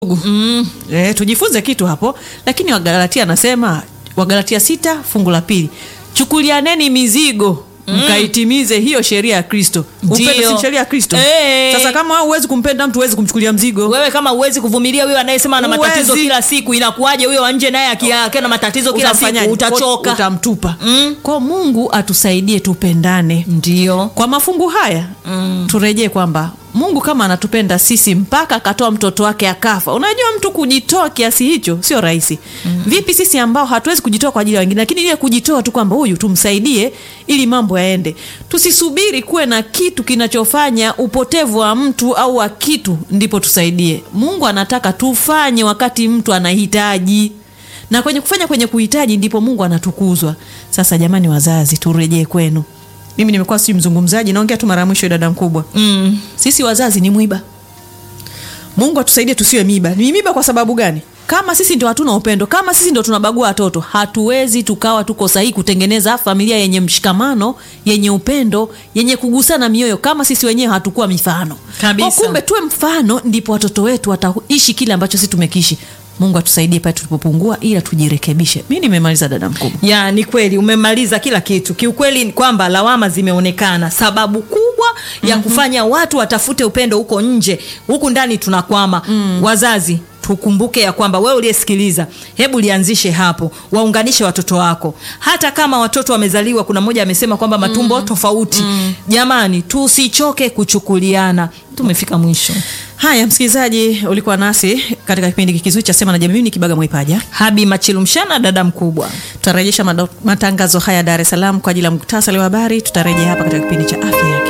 mm. E, tujifunze kitu hapo, lakini Wagalatia anasema Wagalatia sita fungu la pili, chukulianeni mizigo mkaitimize hiyo sheria ya Kristo. Ndio. Upendo si sheria ya Kristo. Eh. Sasa kama wewe huwezi kumpenda mtu, huwezi kumchukulia mzigo. wewe kama uwezi kuvumilia huyo anayesema ana Huwezi. matatizo kila siku inakuwaje huyo wa nje naye aki- akiwa na matatizo kila siku Utafanyaje? utachoka utamtupa. Mm. Kwa Mungu atusaidie tupendane. ndio Kwa mafungu haya mm. turejee kwamba Mungu kama anatupenda sisi mpaka akatoa mtoto wake akafa. Unajua mtu kujitoa kiasi hicho sio rahisi. mm. Vipi sisi ambao hatuwezi kujitoa kwa ajili ya wengine, lakini ile kujitoa tu kwamba huyu tumsaidie ili mambo yaende. Tusisubiri kuwe na kitu kinachofanya upotevu wa mtu au wa kitu ndipo tusaidie. Mungu anataka tufanye wakati mtu anahitaji na kwenye kufanya kwenye kuhitaji ndipo Mungu anatukuzwa. Sasa jamani, wazazi, turejee kwenu. Mimi nimekuwa si mzungumzaji, naongea tu mara ya mwisho, dada mkubwa. mm. Sisi wazazi ni mwiba. Mungu atusaidie tusiwe miba. Ni miba kwa sababu gani? Kama sisi ndio hatuna upendo, kama sisi ndio tunabagua watoto, hatuwezi tukawa tuko sahihi kutengeneza familia yenye mshikamano, yenye upendo, yenye kugusana mioyo, kama sisi wenyewe hatukuwa mifano Kabisa. Kwa kumbe tuwe mfano, ndipo watoto wetu wataishi kile ambacho sisi tumekiishi. Mungu atusaidie pale tulipopungua, ila tujirekebishe. Mi nimemaliza dada mkubwa. ya ni kweli umemaliza kila kitu kiukweli ni kwamba lawama zimeonekana sababu kubwa ya kufanya watu watafute upendo huko nje huku ndani tunakwama wazazi tukumbuke ya kwamba wewe uliyesikiliza hebu lianzishe hapo waunganishe watoto wako hata kama watoto wamezaliwa kuna mmoja amesema kwamba matumbo tofauti jamani tusichoke kuchukuliana tumefika mwisho Haya, msikilizaji, ulikuwa nasi katika kipindi kizuri cha Sema na Jamii. Mimi ni Kibaga Mwaipaja. habi machilumshana dada mkubwa Tutarejesha mado- matangazo haya Dar es Salaam kwa ajili ya muktasari wa habari. Tutarejea hapa katika kipindi cha afya yake